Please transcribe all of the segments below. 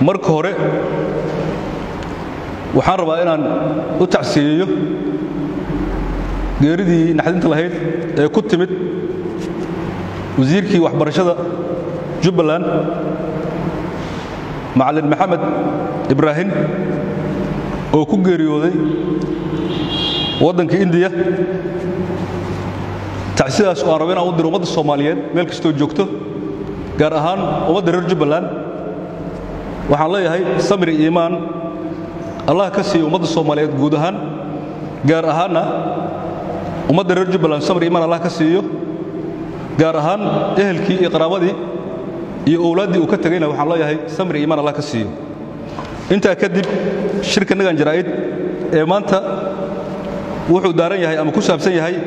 marka hore waxaan rabaa inaan u tacsiyeeyo geeridii naxdinta lahayd ee ku timid wasiirkii waxbarashada jubbaland macalin maxamed ibraahim oo ku geeriyooday waddanka indiya tacsidaas oo aan rabo inaan u diro ummadda soomaaliyeed meel kastoo joogto gaar ahaan ummadda reer jubbaland waxaan leeyahay samri iimaan allah ka siiya ummadda soomaaliyeed guud ahaan gaar ahaanna ummadda reer jubbaland samri iimaan allah ka siiyo gaar ahaan ehelkii iyo qaraabadii iyo owlaaddii uu ka tegayna waxaan leeyahay samri iimaan allah ka siiyo intaa kadib shirka nagan jaraa'id ee maanta wuxuu daaran yahay ama ku saabsan yahay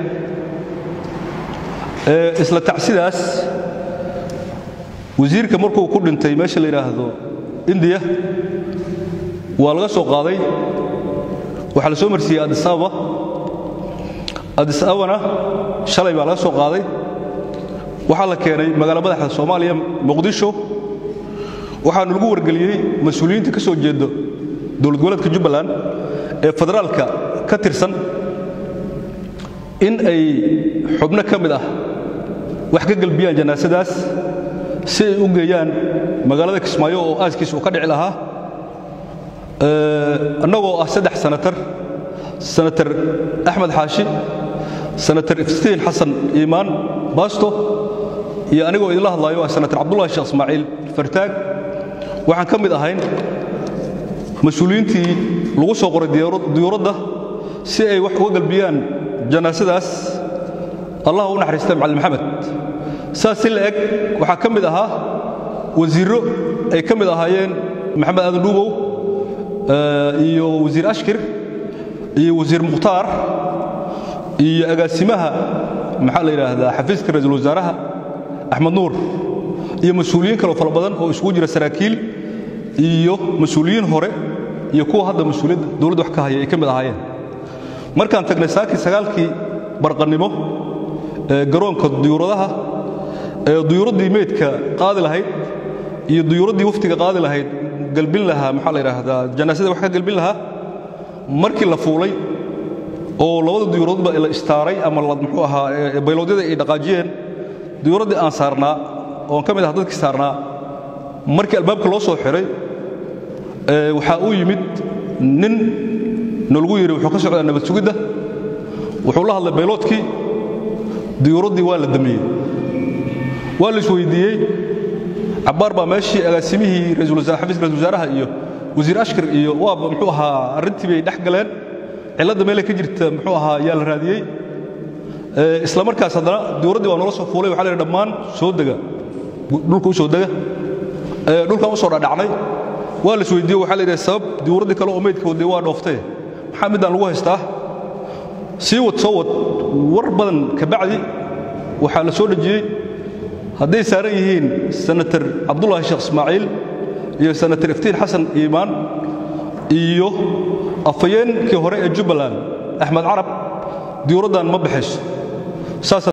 isla tacsidaas wasiirka markuu ku dhintay meesha la yidhaahdo indiya waa laga soo qaaday waxaa la soo marsiiyey adis ababa adis ababana shalay baa laga soo qaaday waxaa la keenay magaala madaxda soomaaliya muqdisho waxaanu lagu wargeliyey mas-uuliyiinta ka soo jeeda dowlad goboleedka jubbaland ee federaalka ka tirsan in ay xubno ka mid ah wax ka gelbiyaan janaasadaas si ay u geeyaan magaalada kismaayo oo aaskiis uu ka dhici lahaa annagoo ah saddex sanatar sanatar axmed xaashi sanatar iftiin xasan iimaan baasto iyo anigoo idinla hadlaayo ah sanatar cabdullahi sheekh ismaaciil fartaag waxaan ka mid ahayn mas-uuliyiintii lagu soo qoray diyuuradda si ay wax uga galbiyaan janaasadaas allah u naxariista macalin maxamed saas si la eg waxaa ka mid ahaa wasiirro ay ka mid ahaayeen maxamed aadan dhuubow iyo wasiir ashkir iyo wasiir mukhtaar iyo agaasimaha maxaa la yidhaahdaa xafiiska ra-iisul wasaaraha axmed nuur iyo mas-uuliyiin kaloo fara badan oo isugu jira saraakiil iyo mas-uuliyiin hore iyo kuwa hadda mas-uuliyadda dowladda wax ka haya ay ka mid ahaayeen markaan tagnay saakii sagaalkii barqannimo ee garoonka duyuuradaha ee duyuuraddii meydka qaadi lahayd iyo duyuuraddii waftiga qaadi lahayd galbin lahaa maxaa la yidhaahdaa janaasada wax ka galbin lahaa markii la fuulay oo labada duyuuradoodba la istaaray ama muxuu ahaa bayloodyada ay dhaqaajiyeen duyuuraddii aan saarnaa oon ka mid ah dadkii saarnaa markii albaabka loo soo xiray waxaa uu yimid nin nalagu yidhi wuxuu ka socdaa nabad sugidda wuxuu la hadlay bayloodkii duyuuraddii waa la damiyey waa la isweydiiyey cabbaar baa meeshii agaasimihii xafiiska ra-isul wasaaraha iyo wasiir ashkar iyo waaba muxuu ahaa arrintii bay dhex galeen cilladda meelay ka jirta muxuu ahaa yaa la raadiyey isla markaas haddana duyuuraddii waa noola soo fuulay waxa la yidhi dhammaan soo dega dhulka u soo dega dhulkan u soo dhadhacnay waa la isweydiiye waxaa la yidhaha sabab diyuuraddii kale oo meydka wadday waa dhooftee maxaa middaan lagu haystaa sii wad soo wad war badan ka bacdi waxaa la soo dhejiyey hadday saaran yihiin sanatar cabdullaahi sheekh ismaaciil iyo sanatar iftiin xasan iimaan iyo afhayeenkii hore ee jubbaland axmed carab diyuuraddan ma baxayso